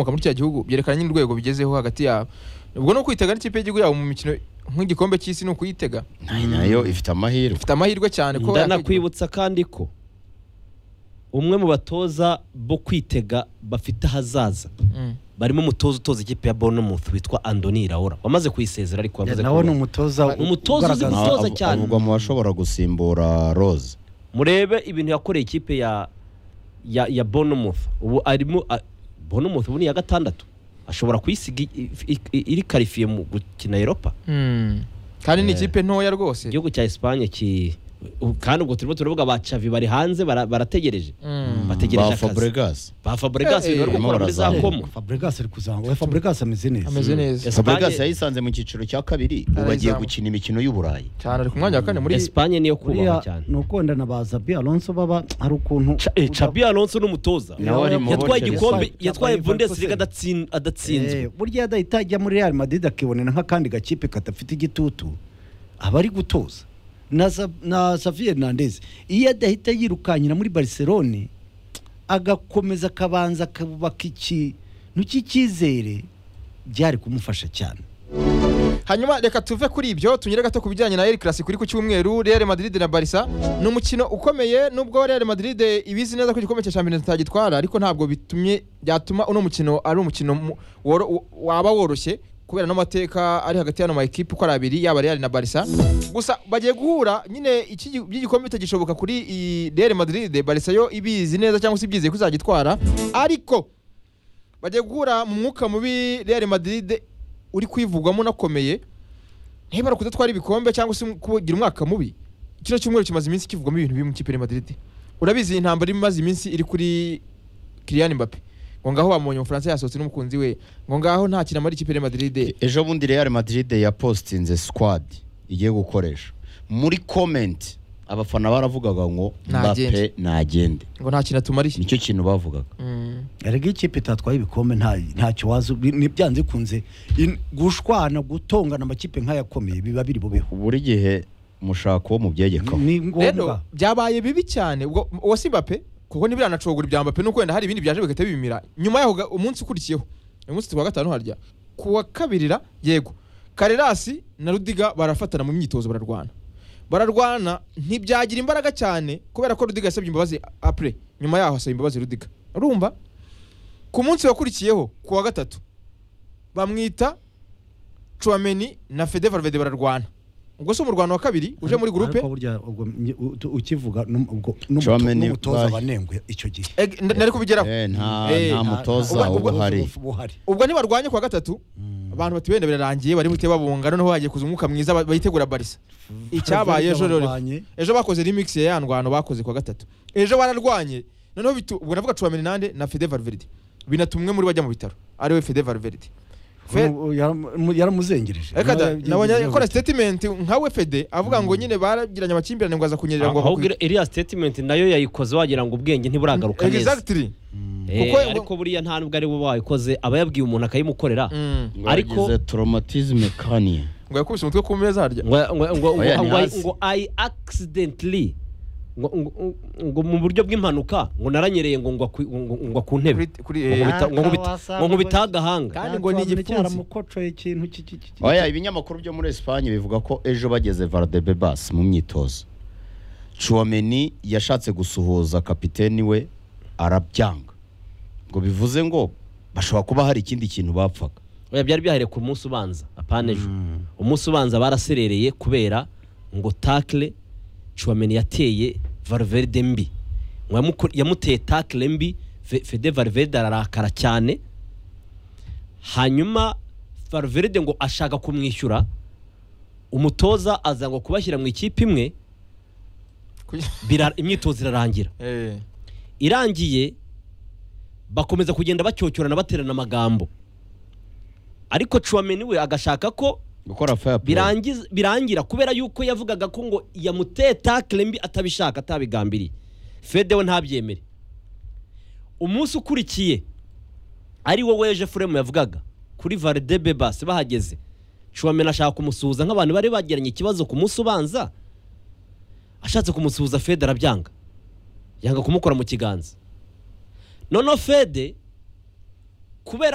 muri cya gihugu byerekana nyine urwego bigezeho hagati yabo ubwo ni ukwitega n'ikipe y'igihugu yabo mu mikino nk'igikombe cy'isi ni ukuyitega nayo ifite amahirwe ifite amahirwe cyane ko ndanakwibutsa kandi ko umwe mu batoza bo kwitega bafite ahazaza Mm. barimo umutoza utoza ikipe ya Bournemouth witwa Andoni Iraola wamaze kuyisezera ariko Ya, yamaze nawe ni kuruhuka. umutoza Ni umutoza uzi ugaragaza- gutoza Abo- cyane. avugwa mu bashobora gusimbura rose murebe ibintu yakoreye ikipe ya ya ya Bournemouth ubu arimo a- Bournemouth ubu ni iya gatandatu ashobora kuyisiga i- i- i- iri karifiye mu gukina Europa Mm. kandi ni Eh. ikipe ntoya rwose igihugu cya Espagne ki u- kandi ubwo turimo turavuga ba Xavi bari hanze bara- barategereje Mm. bategereje ba akazi fabregas ba Fabregas Eh, eh, bari gukora muri za barimo komo Fabregas ari kuzamuka Fabregas ameze neza ameze neza Espagne- fabregas yayisanze mu cyiciro cya kabiri ubu agiye Arayizamuka. gukina imikino y'uburayi cyane ari ku mwanya wa kane muri Espagne niyo kubahwa buriya cyane ni ukunda na ba Zabi Alonso baba hari ukuntu Cha- eh, Xabi Alonso n'umutoza Nawe ari mu yatwaye Bundesliga. igikombe Yatwaye yatwaye Liverpool. Bundesliga adatsin- adatsinzwe Eh, burya adahita ajya muri Real Madrid akibonera nk'akandi gakipe kadafite igitutu aba ari gutoza na Sa- na Xavi Hernandez iyo adahita yirukanyira muri Barcelone agakomeza akabanza akubaka ikintu cy'icyizere byari kumufasha cyane hanyuma reka tuve kuri ibyo tunyere gato ku bijyanye na El Clasico iri ku cyumweru Real Madrid na Barca ni umukino ukomeye nubwo Real Madrid ibizi neza ko igikombe cya Champions itagitwara ariko ntabwo bitumye byatuma uno mukino ari umukino mu- woro- w- waba woroshye kubera n'amateka ari hagati y'ano ma ekipe uko ari abiri yaba Real na Barca gusa bagiye guhura nyine iki gi- by'igikombe bitagishoboka kuri i- Real Madrid Barca yo ibizi neza cyangwa se ibyizeye ko izagitwara ariko bagiye guhura mu mwuka mubi Real Madrid uri kwivugwamo unakomeye ntibara kudatwara ibikombe cyangwa se kugira umwaka mubi kino cyumweru kimaze iminsi kivugwamo ibintu bibi mu kipe ya Madrid urabizi intambara imaze iminsi iri kuri Kylian Mbappe ngo ngaho bamuonye umufaransa yasohotse n'umukunzi we ngo ngaho nta kintu amara ikipe ya Madrid ejo bundi real madrid yapostinze squad igiye gukoresha muri comment abafana baravugaga ngo Ntagende. mbappe ntagende ngo nta kintu atumariye nicyo kintu bavugaga Mm. erega ikipe itatwaye ibikombe nta ntacyo wazi ntibyanze kunze gushwana gutongana amakipe nk'ayakomeye biba biri bubeho buri gihe umushako wo mu byegekaho ni rero ngombwa byabaye bibi cyane ubwo uwo si Mbappe kuko ntibiranacogora ibya Mbappe nuko wenda hari ibindi byaje bigahita bibimira nyuma yaho ga- umunsi ukurikiyeho uyu munsi twa gatanu harya ku wa kabirira yego Karerasi na Rudiga barafatana mu myitozo bararwana bararwana ntibyagira imbaraga cyane kubera ko Rudiga yasabye imbabazi apre nyuma yaho asaba imbabazi Rudiga urumva ku munsi wakurikiyeho ku wa gatatu bamwita Chouameni na Fede Valverde bararwana ubwo si umurwano wa kabiri uje muri gurupe Ariko burya ubwo nye- u- tu- ukivuga n'um- ubwo n'umuto- Chouameni n'umutoza bayi- wanengwe icyo gihe Eg- nda- nari kubigeraho Eh, nta Eh, nta mutoza ubwo- ubwo- uba uhari buhari ubwo ntibarwanye kuwa gatatu abantu bati wenda birarangiye barimo ite babunga noneho hagiye kuza umwuka mwiza ba- bayitegura barisa icyabaye ejo rero Barwanye. ejo bakoze remix ya ya ndwano bakoze kuwa gatatu ejo bararwanye noneho bitu ubwo navuga Chouameni nande na Fede Valverde binatuma umwe muri bajya mu bitaro ariwe Fede Valverde Fe- Ubu yaramu- yaramuzengereje Reka da, Nawe nabonye yagize- akora statement nkawe Fede avuga ngo nyine baragiranye amakimbirane ngo aza kunyerera ngo ahubwo iriya statement nayo yayikoze wagira ngo ubwenge ntiburagaruka neza Exactly Eh, Kuko- ariko buriya nta nubwo ari we wayikoze aba yabwiye umuntu akayimukorera Mm. ngo Ariko- yagize traumatisme kanye ngo yakubise umutwe ku meza harya ngo ngo- ngo- ngo- Oya, ni ngo- hasi. ngo I accidentally ngo- ngo- ngo mu buryo bw'impanuka ngo naranyereye ngo ngwa ku- ngo- ngo ngwa ku ntebe kuri kuri Ngo eh, nkubita- ngo nkubita- wasanga ngo nkubita ngo- agahanga kandi ngo ni igipfunsi. cyaramukocoye ikintu cy'iki- cy'iki- oya ibinyamakuru byo muri Espagne bivuga ko ejo bageze Valdebebas mu myitozo Chouameni yashatse gusuhuza kapiteni we arabyanga ngo bivuze ngo bashobora kuba hari ikindi kintu bapfaga Oya, byari byahereye ku munsi ubanza apana ejo umunsi ubanza baraserereye kubera ngo takle Chouameni yateye Valverde mbi Ngo yamuko- yamuteye takle mbi Fe- Fede Valverde ararakara cyane hanyuma Valverde ngo ashaka kumwishyura umutoza aza ngo kubashyira mu ikipe imwe kuri- bira- imyitozo irarangira eh irangiye bakomeza kugenda bacyocyorana baterana amagambo ariko Chouameni we agashaka ko gukora fair play birangiza birangira kubera yuko yavugaga ko ngo yamuteye takle mbi atabishaka atabigambiriye fede we ntabyemere umunsi ukurikiye ari wo weje furemu yavugaga kuri varidebe basi bahageze Chouameni ashaka kumusuhuza nk'abantu bari bagiranye ikibazo ku munsi ubanza ashatse kumusuhuza fede arabyanga yanga kumukora mu kiganza noneho fede kubera